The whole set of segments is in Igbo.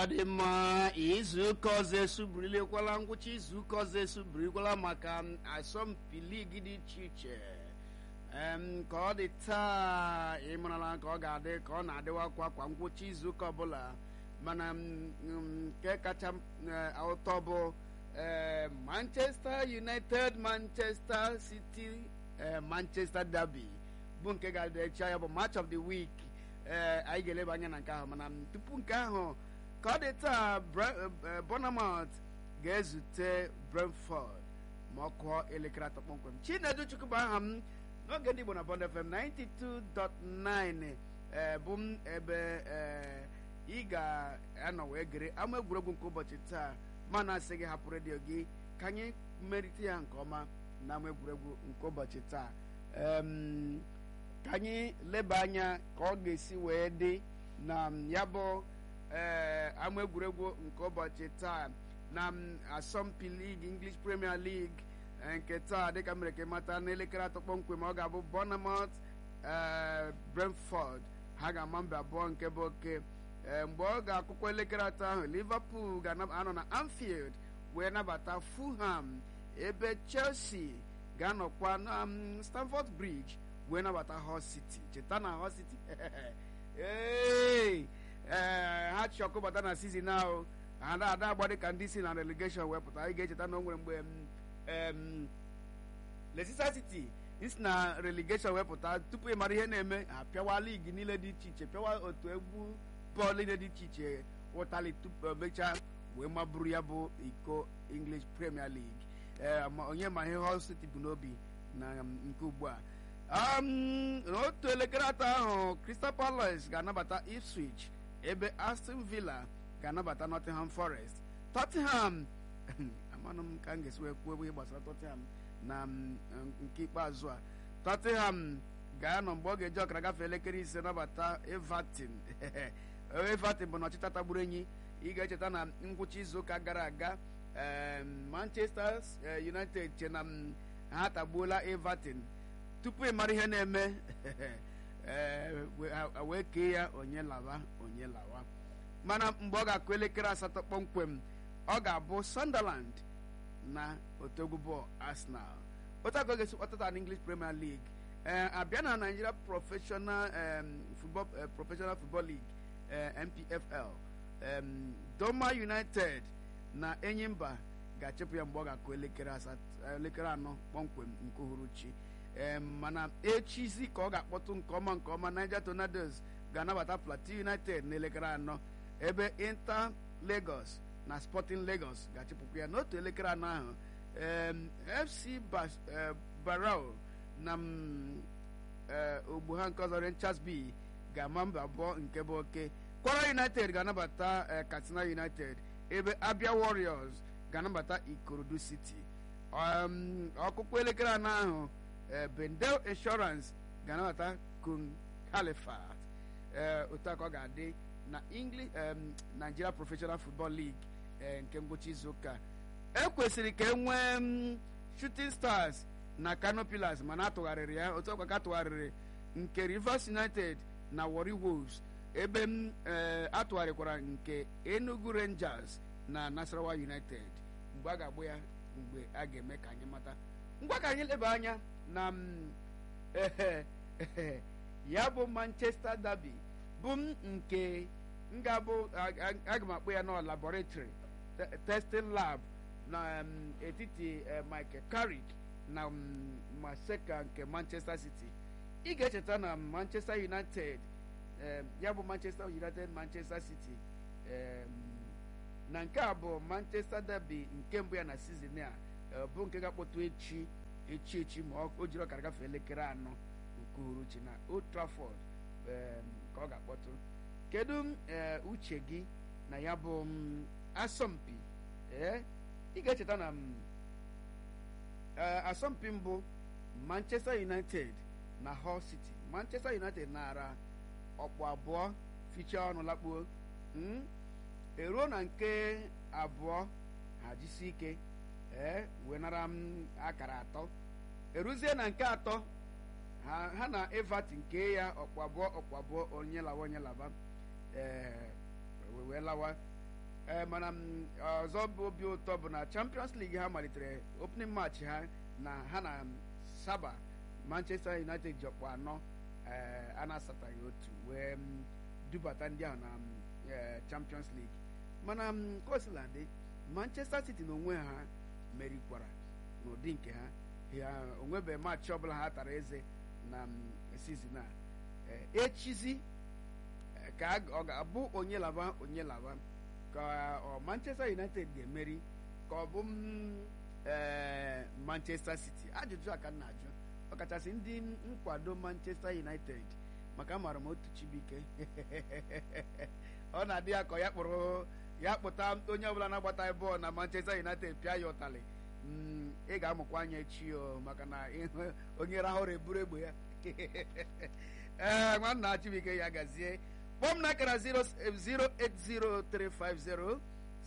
dị mma izuụka ọzọ esubirilekwala ngwụcha izuụka ọzọ esubirikwala maka asọmpi ligi dị iche iche em ka ọ dị taa ịmarala ka ọ ga-adị ka ọ na-adịwakwa kwa ngwụcha izuụka ọbụla mana nke kacha ụtọ bụ manchester united manchester city manchester derby bụ nke ga-adịcha ya bụ match of the week ee anyị ga-eleba anya na nke ahụ mana tupu nke ahụ ka ọ dị taa Bournemouth ga-ezute Brentford ma ọ kụọ elekere atọ kpọmkwem Chinedu Chukwu bụ aha m n'oge ndị Igbo na Bond FM 92.9 ee bụ m ebe ị ga-anọ wee gere ama egwuregwu nke ụbọchị taa mana asị gị hapụ redio gị ka anyị merite ya nke ọma na ama egwuregwu nke ụbọchị taa ka anyị leba anya ka ọ ga-esi wee dị na ya bụ ama egwuregwu nke ụbọchị taa na asọmpi ligi English Premier League nke taa dịka mere ka ịmata n'elekere atọ kpọmkwem ọ ga-abụ Bournemouth Brentford ha ga-ama mba abụọ nke bụ oke mgbe ọ ga-akụkọ elekere atọ ahụ Liverpool ga-anọ na Anfield wee nabata Fulham ebe Chelsea ga-anọkwa na Stamford Bridge wee nabata Hull City cheta na Hull City ee ha chi ọkụ bata na sizin ahụ ada ada agba dịka ndị si na relegation wee pụta anyị ga-echeta na o nwere mgbe Leicester City isi na relegation wee pụta tupu ịmara ihe na-eme ha pịawa ligi niile dị iche iche pịawa otu egwu bọọlụ niile dị iche iche ụtali tupu mechaa wee maburu ya bụ iko English Premier League ee onye ma ihe Hull City bụ n'obi na nke ugbu a n'otu elekere atọ ahụ Crystal Palace ga-anabata Ipswich ebe Aston Villa ga-anabata Nottingham Forest Tottenham amanụ m ka m ga-esi wee kwuo ihe gbasara Tottenham na nke ikpeazụ a Tottenham ga-anọ mgbe ọ ga-eji ọkara gafee elekere ise nabata Everton Everton bụ na ọchịcha tagburu enyi ị ga-echeta na ngwụcha izuụka gara aga Manchester United che na ha tagbuola Everton tupu ị mara ihe na-eme wee kee ya onye lawa onye lawa mana mgbe ọ ga-akụ elekere asatọ kpọmkwem ọ ga-abụ Sunderland na otogu bọọlụ Arsenal otu aka ọ ga-esi kpọtata na English Premier League abịa na Nigeria Professional Football Professional Football League NPFL Doma United na Enyimba ga-achịpụ ya mgbe ọ ga-akụ elekere anọ kpọmkwem nke uhuruchi mana echizi ka ọ ga-akpọtụ nke ọma nke ọma Niger Tornadoes ga-anabata Plateau United n'elekere anọ ebe Inter Lagos na Sporting Lagos ga-achịpụkwa ya n'otu elekere anọ ahụ FC Barrow na ogbu ha nke ọzọ Rangers B ga-ama mba abụọ nke bụ oke Kwara United ga-anabata Katsina United ebe Abia Warriors ga-anabata Ikorodu City ọkụkụ elekere anọ ahụ Bendel Insurance ga-anabata Kun Califat otu aka ọ ga-adị na English Nigeria Professional Football League nke ngwụcha izuụka ekwesịrị ka e nwee Shooting Stars na Kano Pillars mana atụgharịrị ya otu ọkwa ka atụgharịrị nke Rivers United na Warri Wolves ebe m atụgharịkwara nke Enugu Rangers na Nasarawa United mgbe a ga-agbụ ya mgbe a ga-eme ka anyị mata ngwa ka anyị leba anya na ya bụ Manchester Derby bụ m nke m ga-abụ aga m akpọ ya nọ laboratory testing lab na etiti Michael Carrick na Maseka nke Manchester City ị ga-echeta na Manchester United ya bụ Manchester United Manchester City na nke a bụ Manchester Derby nke mbụ ya na season a bụ nke ga-akpọtụ echi echi echi ma o jiri ọkara gafee elekere anọ nke uhuruchi na Old Trafford ka ọ ga-akpọtụ kedu uche gị na ya bụ asọmpi ee ị ga-echeta na asọmpi mbụ Manchester United na Hull City Manchester United nara ọkpụ abụọ fichaa ọnụ lakpuo eruo na nke abụọ ha jisi ike ee wee nara m akara atọ eruzie na nke atọ ha na Everton nke ya ọkpụ abụọ ọkpụ abụọ onye lawa onye laba ee wee lawa ee mana m, ọzọ bụ obi ụtọ bụ na champions league ha malitere opening match ha na ha na saba manchester united ji ọkpụ anọ ee, a na-asataghị otu wee m, dubata ndị ahụ na m, ee, champions league mana m, ka o sila dị manchester city na onwe ha merikwara n'ụdị nke ha ya onwebeghị maachị ọbụla ha tara eze na m, sizin a Ee, echizi ee, ka a- ọ ga-abụ onye laba onye laba ka ọ manchester united ga-emeri ka ọ bụ m, ee, manchester city ajụjụ a ka m na-ajụ ọkachasị ndị nkwado manchester united maka amara m otu chibuike ọ na-adị ya ka ya kpụrụ ya kpụta onye ọbụla na-agbataghị bọọlụ na manchester united pịa ya ụtalị Mm, ị ga-amụkwa anya echi o maka na ịhụ onye rahụrụ eburu egbe ya ee nwanna chibuike ya gazie kpọọ m n'akara 08035068202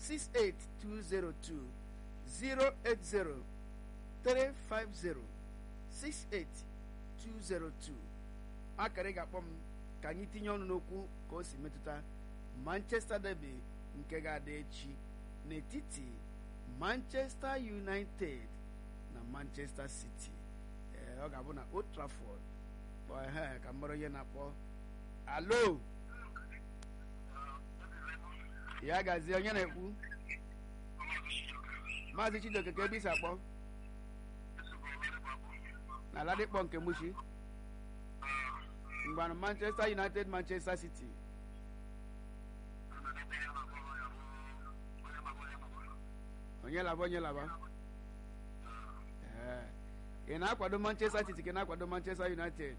08035068202 akara ị ga-akpọ m ka anyị tinye ọnụ n'okwu ka o si metụta manchester derby nke ga-adị echi n'etiti manchester united na manchester city ee ọ ga-abụ na old trafford ehe ka m mara onye na-akpọ alo ya gazie onye na-ekwu maazị chidoke ka ebe isi akpọ na ladikpọ nke mushi mgbanụ manchester united manchester city onye laba onye laba ee ị na-akwado manchester city ka ị na-akwado manchester united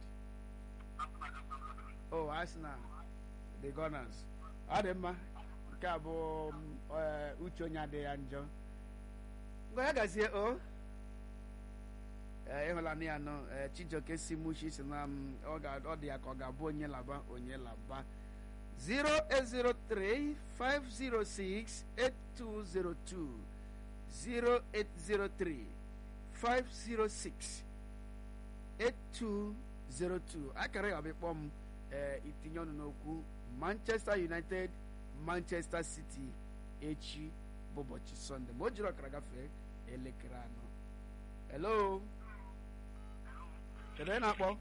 oh arsenal the gunners ọ dị mma nke a bụ mm, eh, uche onye adịghị ya njọ ngwa ya gazie o ee ịhụla na ya nọ ee chijioke si mushi si na m, ọ ga- ọ dị ya ka ọ ga-abụ onye laba onye laba 0803 506 8202 0803 506 8202 akara ya ọbịa kpọọ m ee itinye ọnụ n'okwu manchester united manchester city echi bụ ụbọchị sọnde ma o jiri ọkara gafee elekere anọ hello kedu onye na-akpọ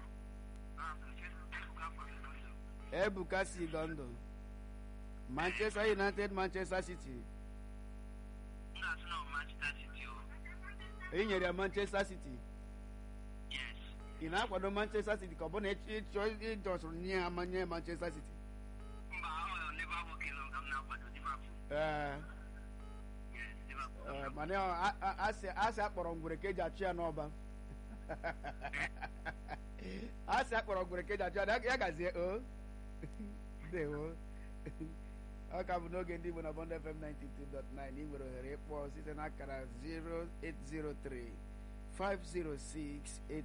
ebuka si london manchester united manchester city e nyere ya manchester city ị na-akwado manchester city ka ọ bụ na ịchọ ịjọsụrụ nye ha manye manchester city ee ee, mana ọ- a- a- asị asị akpọrọ ngwere ka eji achụ ya n'ọba asị akpọrọ ngwere ka eji achụ ya ya gazie o ndewo ọ ka bụ n'oge ndị igbo na bond fm 92.9 ị nwere ohere ịkpọ site n'akara 0803 506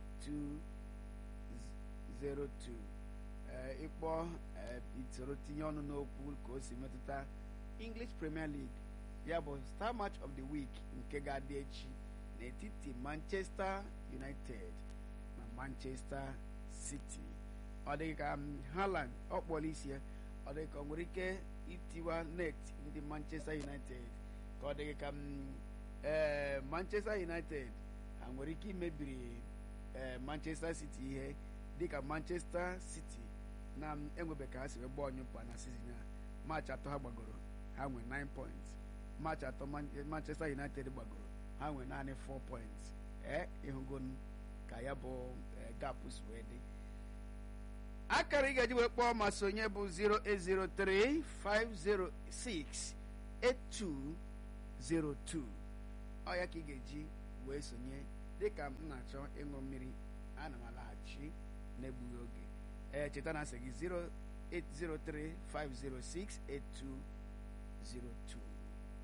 8202 ee ịkpọ ee, itoro tinye ọnụ n'okwu ka o si metụta english premier league ya bụ star match of the week nke ga-adị echi n'etiti manchester united na manchester city ọ dịghị ka um, Haaland ọ kpọrọ isi ya ọ dịghị ka ọ nwere ike itiwa net ndị manchester united ka ọ dịghị ka um, ee manchester united ha nwere ike imebiri ee manchester city ihe dịka manchester city na m enwebe ka ha si wee gbaa ọnyụkpa na sizin a maachị atọ ha gbagoro ha nwee 9 points maachị atọ Man- manchester united gbagoro ha nwee naanị 4 points ee ịhụgo ka ya bụ ee, gap si wee dị akara ị ga-eji wee kpọọ ma sonye bụ 0803 506 8202 ọ ya ka ị ga-eji wee sonye dịka m na-achọ ịṅụ mmiri ana m alaghachi n'egbughị oge ee cheta na asị gị 0803 506 8202